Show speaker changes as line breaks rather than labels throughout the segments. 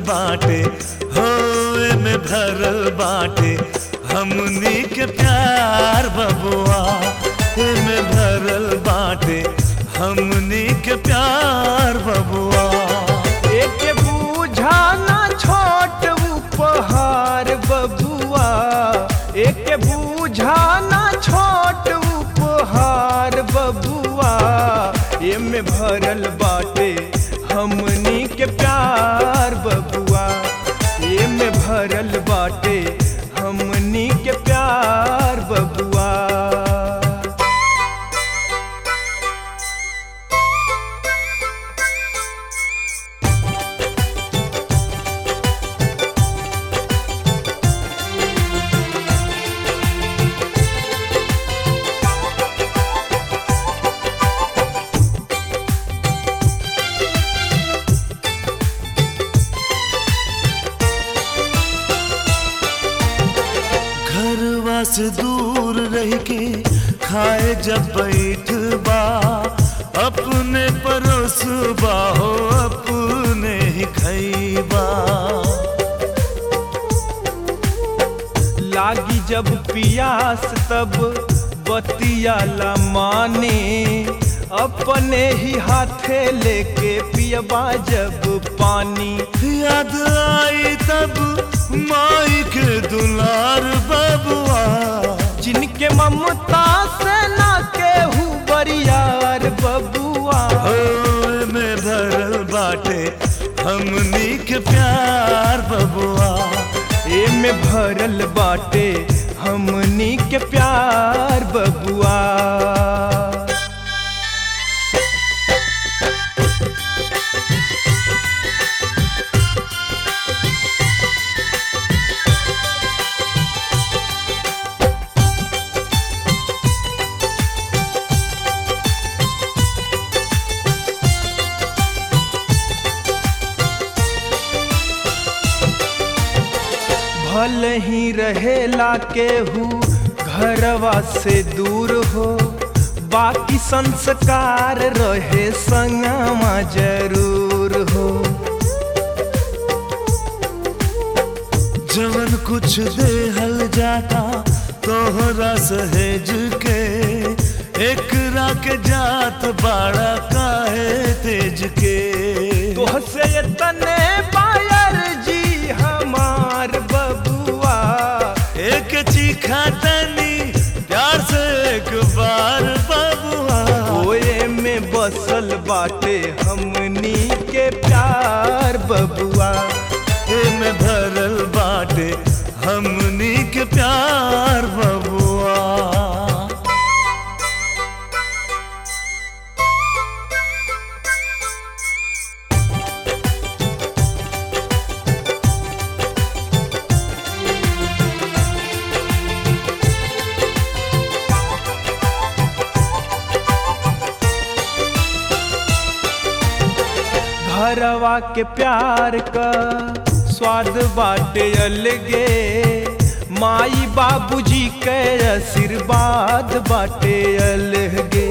बाटे हो में भरल बाटे हमनी के प्यार बबुआ में भरल बाटे हमनी के प्यार बबुआ
एक बूझा ना छोट उपहार बबुआ एक बूझा ना छोट उपहार बबुआ एमे भरल बाटे हमनी के प्यार बबुआ एमे भरल बाटे हमनी के प्यार बबुआ
घरवा से दूर रह के खाए जब बैठ बा अपने परोसबा हो अपने ही खैबा
लागी जब पियास तब बतियाला माने अपने ही हाथे लेके पियबा जब पानी
याद आई तब माई के दुलार बबुआ
जिनके ममता से ना केहू बरियार बबुआ
हो में भरल बाटे हमनी के प्यार बबुआ
एमे भरल बाटे हमनी के प्यार बबुआ भल ही रहेला केहू घरवा से दूर हो बाकी संस्कार रहे संगमा जरूर हो
जवन कुछ देहल जाता तोहरा सहेज के एकरा के जात बाड़ा काहे तेज के
तोह से तने पायर जी हमार बबुआ
एक चीखा तनी प्यार से एक बार बबुआ
ओए में बसल बाटे हमनी के प्यार बबुआ
में भरल बाटे हमनी के प्यार बबुआ
घरवा के प्यार का स्वाद बाटे अलगे माई बाबूजी के आशीर्वाद बाटे अलगे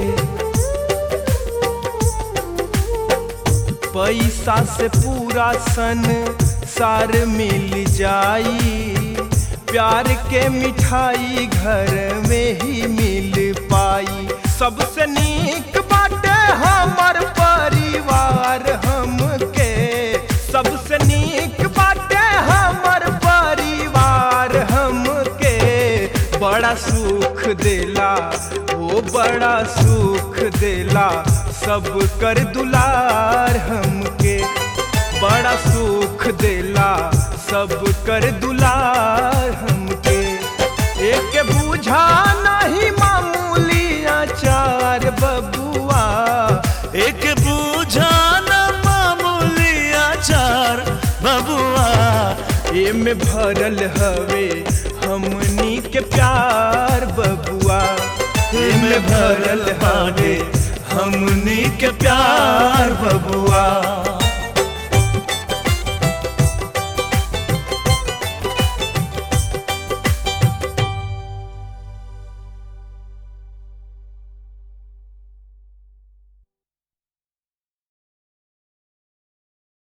पैसा से पूरा सन सार मिल जाई प्यार के मिठाई घर में ही मिल पाई सबसे नीक बाटे हमर परिवार हमके सबसे नीक बाटे हमर परिवार हमके बड़ा सुख देला ओ बड़ा सुख देला सब कर दुलार हमके बड़ा सुख देला सब कर दुलार हमके एक बूझा नहीं मामूली आचार बबुआ
एक बूझा न मामूली आचार बबुआ
एमे भरल हवे हमनी के प्यार बबुआ
में भरल बाटे हमनी के प्यार बबुआ